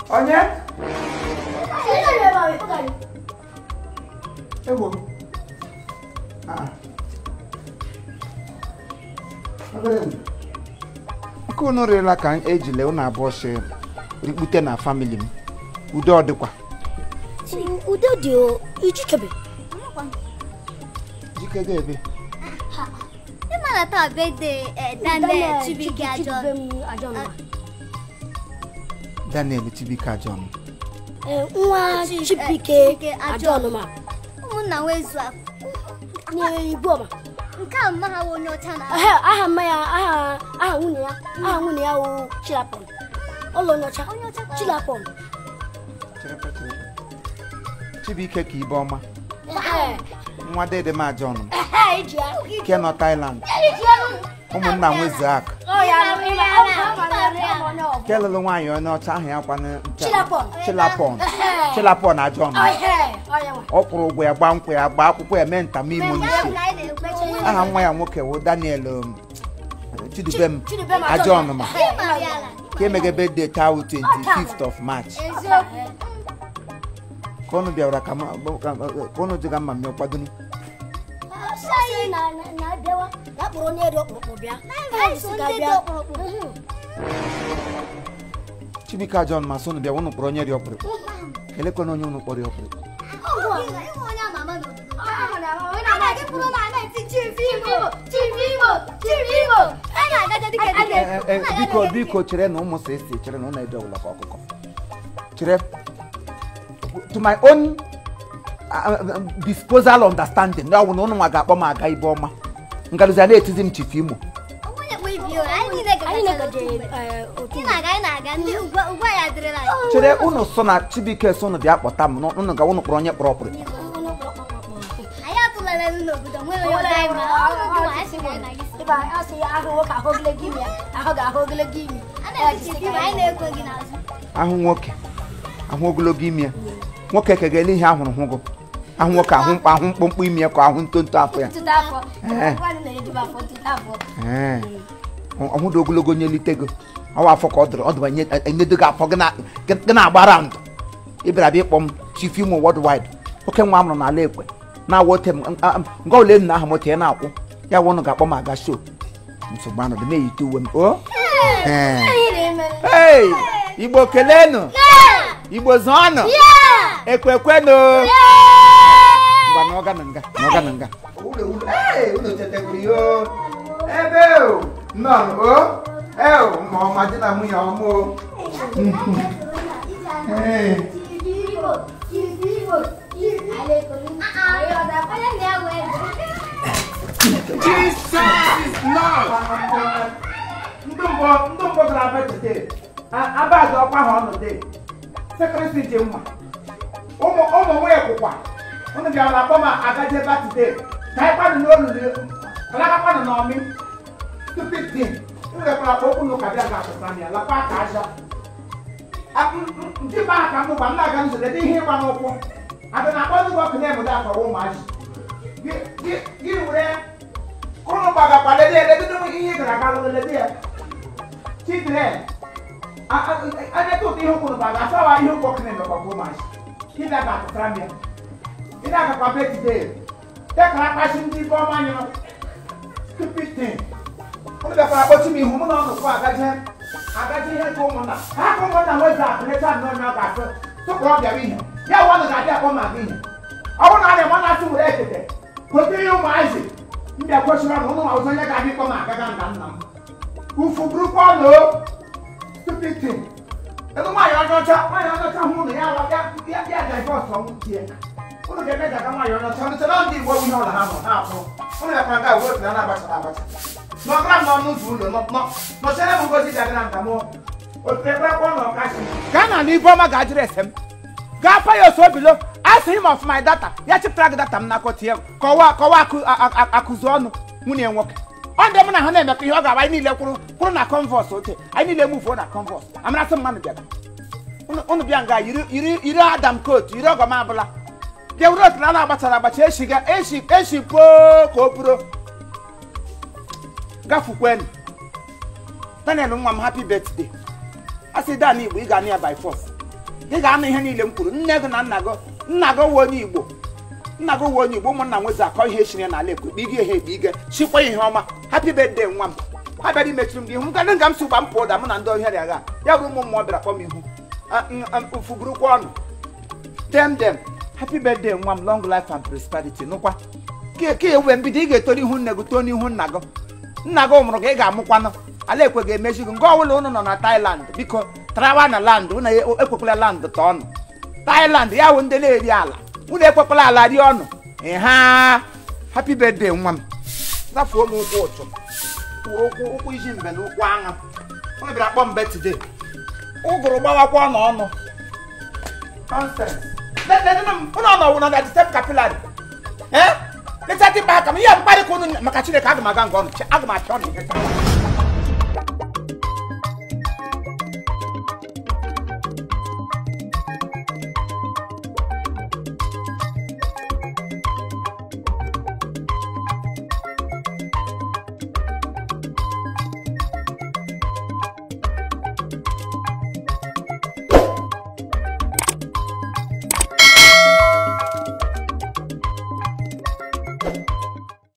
onye egbo m Ah. Obere m. nke unu rịela ka ejile unu abụọ si rikpute na famili m udo ọ dịkwa udo dị o ijikebe jike ga ebe ịmara taa bede daniel chibuike ajọ daniel tibike ajọm nwa chibike ajọnụma ụmụnna nwezu akụ n'igbo ọma nke a mma ha wụ onye ọcha na Ehe, aha mma ya aha aha nwunye ya aha nwunye ya wụ chilapon ụlọ nyocha chilapon Cherepe, cherepe. chibike ka ibe ọma Ehe, nwa dede m ajọnụ m ehe, iji ya nke nọ Thailand iji ya nụ. ụmụnna nwezuak Ọ ya nụ, ịma, ọ bụ ha mara ya nụ, ọ bụ onye ọ bụ. nke lụrụ nwaanyị onye ọcha ahụ ya kwanụ Chilapon. chilapon Ehe. chilapon ajọnụ Ọ, ehe, ọ ya nwa. ọ kwụrụ ụgwọ ya gba nkwụ ya gba akwụkwọ ya mee ntamimo n'isi na-ekpechi aha nwa ya nwoke wụ daniel um, chidubem Chidubem ajọnụma ịmara ka emegebe de taa 25th of march eziokwu ka unu bịara ka ma- ka ka unu jiga mma mmiri kwadonu Sị na na na abịawa ya kpọrọ onye dị ọkpụrụkpụ bịa anyị so ndị dị ọkpụrụkpụ Mhm. chibike ajọnụma so unu bịa unu kpọrọ onye dị ọkpụrụkpụ elekwana onye unu kpọrọ ya ọkpụrụkpụ ịhụ onye ama ama n'obodo a na-agị pụrụ na na-eti chief igbo chief igbo chief igbo a na-agaja dịka dịka Eh, eh, eh, biko biko chere na ụmụ sa esi chere na ụlọ edo ọbụla ka ọkụkọ chere to my own uh, uh, disposal understanding na ọ bụ na ụnụ nwa ga-akpọ m aga ibe ọma ngalụzi a na-etizi m chifu imo onye kpụ ibi o anyị niile anyị gagacha na-egaje n'otu mgbe. eh, otu ị na-aga anyị na-aga ndị ugwu ugwu anyị adịrịla anyị chere ụnụ so na chibike so ụnụ bịa kpọta m na ụnụ ga ụnụ kpọrọ onye kpọrọ ọkpụrụ anyị atụlala elu n'obodo nwere onye ọzọ anyị ma ọ bụ gị nwa anyị sị na anyị na-aga isi Ịba asị ya ahụ nwoke ahụ ogologo imi ya ahụ ga-ahụ ogologo imi a na-eti chief igbo anyị na-ekwo gị n'azụ ahụ nwoke ahụ ogologo imi ya nwoke kegele ihe ahụrụ hụgụ ahụ nwoke ahụ mkpa ahụ mkpụmkpụ imi ya ka ahụ ntonto afọ ya ntụtụ afọ Eh. nwanne na-eduba afọ ntụtụ afọ Ee. ọhụ dị ogologo nye litego ọwa afọ ka ọ dụrụ ọ dụba enyedo gị afọ gị na- gị na-agba ndụ ịbịara bịa ịkpọ m chief imo worldwide oke nwa m nọ n'ala ekwe na-awa ote m nga ole m na aha moto ya na-akwụ ya wụ ụnụ ga-akpọ m aga show nsogbu anọdụ m eyite uwe m o Ee. Hey, igbo kelenu igbo zọọnụ ekwekwenụ ngwa na ọga na nga na ọga na nga ebe nọ o ma ọma dị na nwunye ọma o ndị mbọ ndị mbọ gara abịa today abazụ ọkwa ha ọnụ dị sekrịtị ji mma ụmụ ụmụ nwunye kwụkwa unu bịara akpọ m agaje ebe a today ka anyị kwadụ n'olulu alaka kwadụ n'ọmị stupid thing iwekwara akpa okwu n'ụka bịa ga-apụta m ya lakwa ka aja ndị be aka m gba m na-aga nzọ dị ihe ịgba n'ụkwụ abịa na akpọ ndị ọkụ na-emude akọwa ụmụazị gị were kụrụ gbagakwa lede lede ihe ị gara aga lede ya children anya tó ti ihun kunu baga asawa ihun kọ kene lọkọ fún maasi kíndà gà kúkúrá miẹ kíndà gà kpa bẹẹ ti dé tẹkara kpasi ndí bọ́ ọmọ anyi no stupid thing wọn bẹ fara bọ́tí mi ihun mu náà nùkú agajẹ agajẹ ihe tó mu nà káàkó mu nà wọ́n zà àpẹrẹ tí a nọ nyà gàfẹ tó kọ́ ọbẹ̀ bi yẹn yẹ wọn nà gàdí àkọ́ màgí yẹn ọwọ́ nà wọn nà sùn wúrẹ́ tètè kòtò ihun maasi ndí ẹ̀kọ́ sọ́ra nù wọn nà ọ̀sán yẹ gàdí kọ́ mà gàgà nà nà ufu burúkú ọ̀nà o stupid thing ẹnu máa yọ ọjọ́ ọjọ́ máa yọ ọjọ́ ọjọ́ hún ní yàrá yá yá yá divorce ọ̀hún tiẹ̀ wọn kẹ mẹ́ta ká máa yọ ọjọ́ ọjọ́ ọjọ́ náà ń di ìwọ wíyàn ọ̀là hàn náà fún wọn lè fún ká ìwé ìpìlẹ̀ náà bàtà bàtà nọkúrà nọ ọnù zùú lò nọ nọ sẹlẹ mú ngozi dàgbé náà nkàmú òtún ẹgbẹ kọ nọ ọkà sí. ghana ní iboma gàdúrà ẹsẹ m gáfà yóò sọ bìlọ ask him of my data yẹ ti plug data m n'akọ tiẹ kọwa kọwa akụzụ ọnụ nwunye nwoke ọ ndị mụ na ha na-emekọ ihe ọ ga-aba anyị niile kwụrụ kwụrụ na converse ote anyị niile mufuo na converse amarasị mmadụ bịara unu bịa nga yiri yiri yiri adam coat yiri ọgọm abụla bịa wuru otu na agbachara agbacha eshiga eshi eshi poo ka o buro gafukwenu daniel nwa m happy birthday a sị dan igbo ị ga anụ ya by force ị ga-anụ ihe niile m kwuru nne gị na nna gị nna gị wụ onye igbo nna gị wụ onye igbo ụmụnna nwezi akọ ihe echiri n'ala ekwu kpe ige ihe ekpe ige chikwa ihe ọma happy birthday nwa m ha bịara imechiri m gị ihu m gadị nga m si ụgba m pụọ ụda mụ na ndị ohere agha ya bụrụ ụmụ mmụọ bịara kpọ m ihu fugurukwa ọnụ tem dem happy birthday nwa m long life and prosperity nụkwa ka ka ewe mbido ị ga-etori ihu nne gị too n'ihu nna gị nna gị mụrụ ka ị ga-amụkwanụ ala ekwe ga-emezi gị nke ọbụla ụnụ nọ na Thailand biko trawa na land ụnụ ekwekwala land ta ọnụ Thailand ya wụ ndị na-eri ala ụnụ ekwekwala ala rie ọnụ ha happy birthday nwa m zafuo m ụkwụ ụtụ ụkwụ ụkwụ iji mbe na ụkwụ aṅa ụnụ bịara kpọ mbe today ụgụrụ gbawakwa n'ọnụ nonsense ụnụ ọnọwụ na disturb capillary ee leta dị mkpa aka m ihe mkparị ka ụnụ maka Chineke aga m aga nga ọnụ aga m apịa ọnụ ihe taa